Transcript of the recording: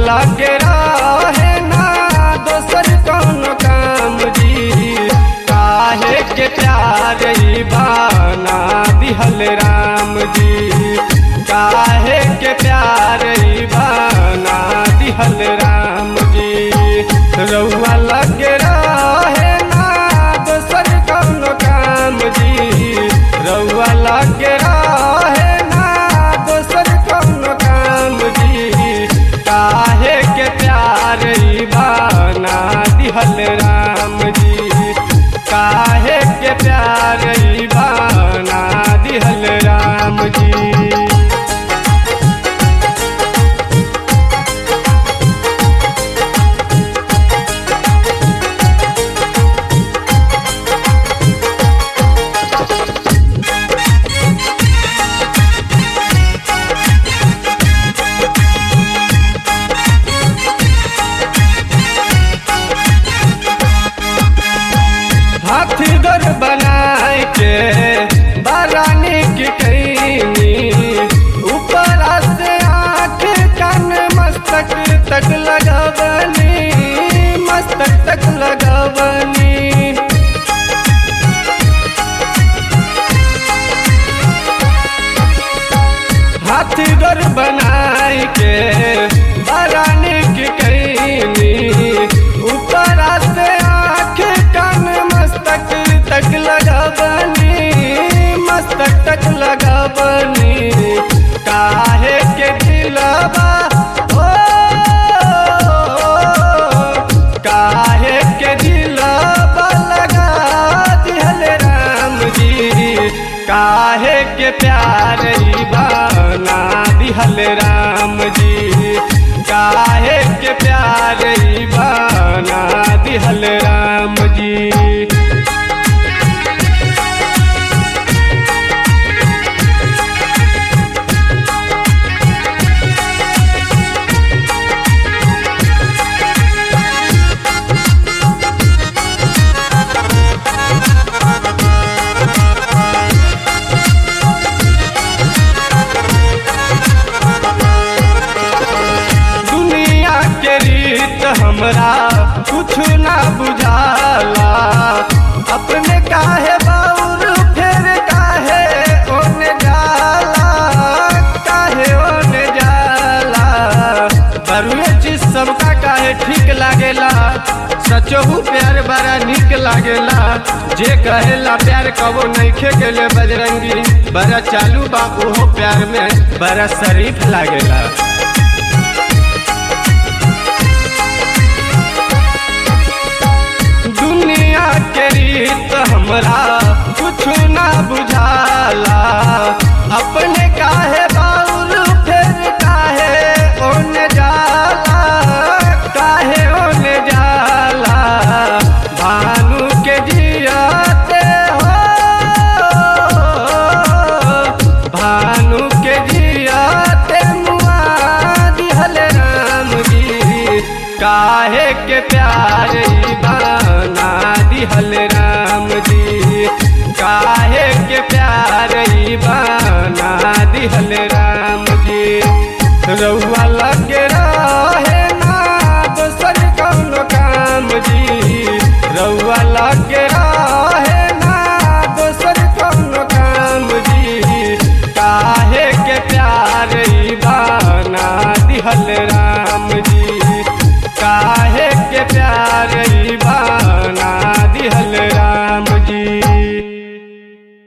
लगे रहे ना दोसर कौन काम जी काहे के प्यार ई बाना दिहल राम जी काहे के प्यार ई बाना दिहल राम जी रउआ लगे रहे ना दोसर कौन काम जी रउआ लगे रहे ना दोसर कौन काम जी काहे के प्यार ई बाना दिहल राम जी काहे के प्यार ई बाना दिहल राम जी हाथी घर बनाए के बारानी की कैनी ऊपर से आँख कान मस्तक तक लगवनी मस्तक तक लगवनी हाथी घर बनाए के बारानी की कैनी ऊपर से आँख कान मस्तक तक लगवनी मस्तक तक लगवनी काहे के दिलबा ओ काहे के दिलबा लगा दिहल राम जी काहे के प्यार ई बाना दिहल राम जी काहे के प्यार ई बाना दिहल राम जी दुनिया के रीत हमरा कुछ ना बुझाला अपने काहे बाउर फेर काहे ओने जाला काहे ओने जाला बरुए चीज सबका काहे ठीक लागेला सचहू प्यार बड़ा निक लागेला जे कहेला प्यार कबो नइखे गेले बजरंगी बड़ा चालू बा ओहो प्यार में बड़ा शरीफ लागेला दुनिया के रीत हमरा कुछ ना बुझाला अपने काहे बाउल फिर काहे ओने जाला काहे ओने जाला भानु के जियाते हो भानु के जियाते मुआ दिहल राम जी काहे के प्यार ई बाना दिहल राम जी काहे के प्यार ई बाना दिहल राम जी रउआ